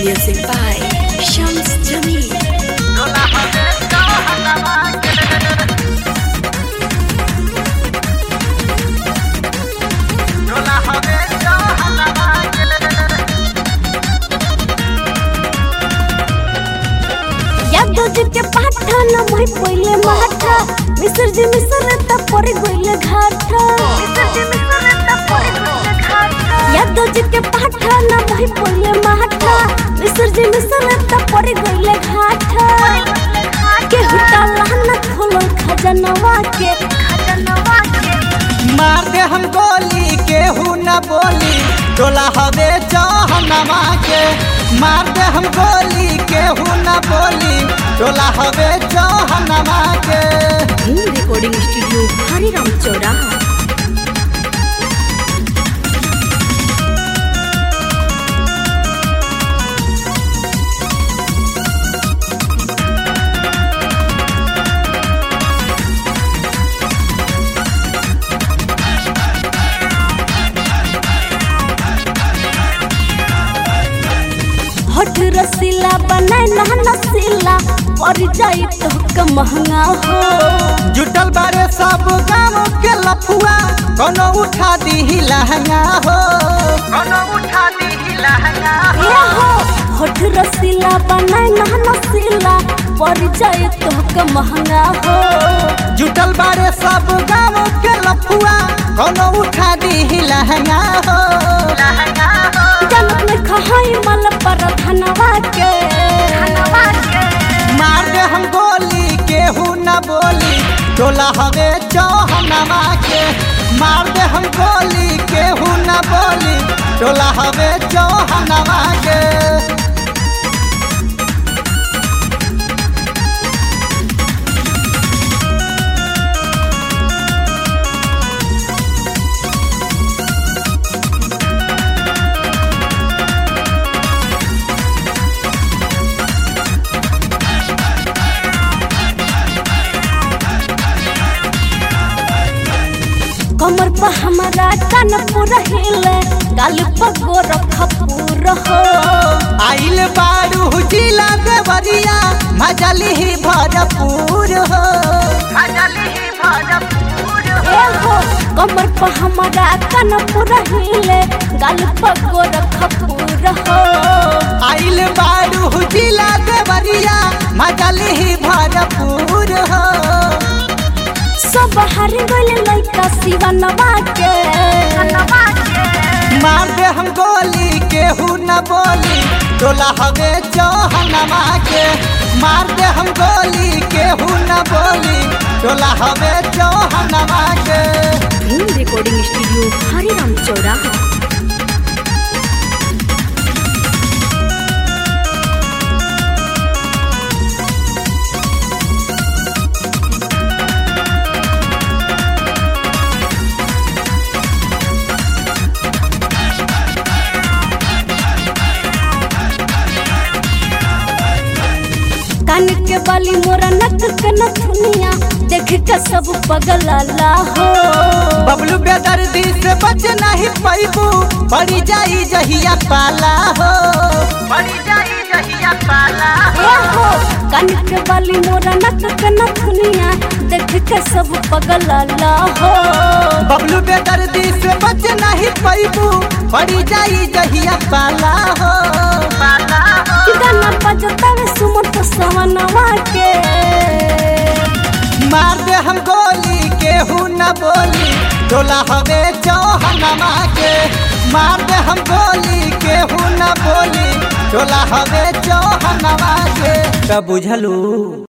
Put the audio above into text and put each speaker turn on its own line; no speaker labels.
Music by Shams Jamil.
Yadav के पाठा न मैं पहिले माठा मिसर जी मिसर त पर गइले घाटा यादव जी के पाठा न मैं पहिले माठा मिसर जी मिसर त पर गइले घाटा के हुटा लाना खोलो खजनवा के खजनवा के
मार दे हम गोली केहू न बोली टोला हवे जहनमा के मार दे हम गोली केहू न बोली टोला हवे जहनमा के
Home Recording Studio, Hariram Choraha.
हट रसीला बनाए ना नसीला पर जाई तो क महंगा हो
जुटल बारे सब गाँव के लफुआ कोनो उठा दी लहंगा हो कोनो उठा दी लहंगा
ये हो हट रसीला बनाए ना नसीला पर जाई तो क महंगा हो
जुटल बारे सब गाँव के लफुआ कोनो उठा दी लहंगा हो लहंगा हो
जनक में खहाई मल पर धनवा के धनवा के
मार दे हम गोली केहू न बोली टोला हवे चौहनवा के मार दे हम गोली केहू न बोली टोला हवे चौहनवा के
कमर पर हमारा कान पूरा हिले गाल पर गोर खपूर हो
आइल बारू जिला देवरिया मजली ही भरपूर हो मजली ही भरपूर
ए हो कमर पर हमारा कान पूरा हिले गाल पर गोर खपूर हो
आइल बारू जिला देवरिया मजली ही भरपूर हो
सब हार गइल लइका शिवनवा के
मार दे हम गोली केहू न बोली टोला हवे चौहनमा के मार दे हम गोली केहू न बोली टोला हवे चौहनमा के
Home Recording Studio, Hariram Choraha.
कान के बाली मोरा नक के नथुनिया देख के सब पगलाला हो
बबलू बेदर्दी से बच नहीं पैबू पड़ी जाई जहिया पाला हो पड़ी जाई जहिया पाला
ए हो कान के बाली मोरा नक के नथुनिया देख के सब पगलाला हो
बबलू बेदर्दी से बच नहीं पैबू पड़ी जाई जहिया पाला हो पाला हो
कि गाना बजतावे सुमत सवनवा के
मार दे हम गोली केहू न बोली टोला हवे चौहनमा के मार दे हम गोली केहू न बोली टोला हवे चौहनमा के तब बुझलू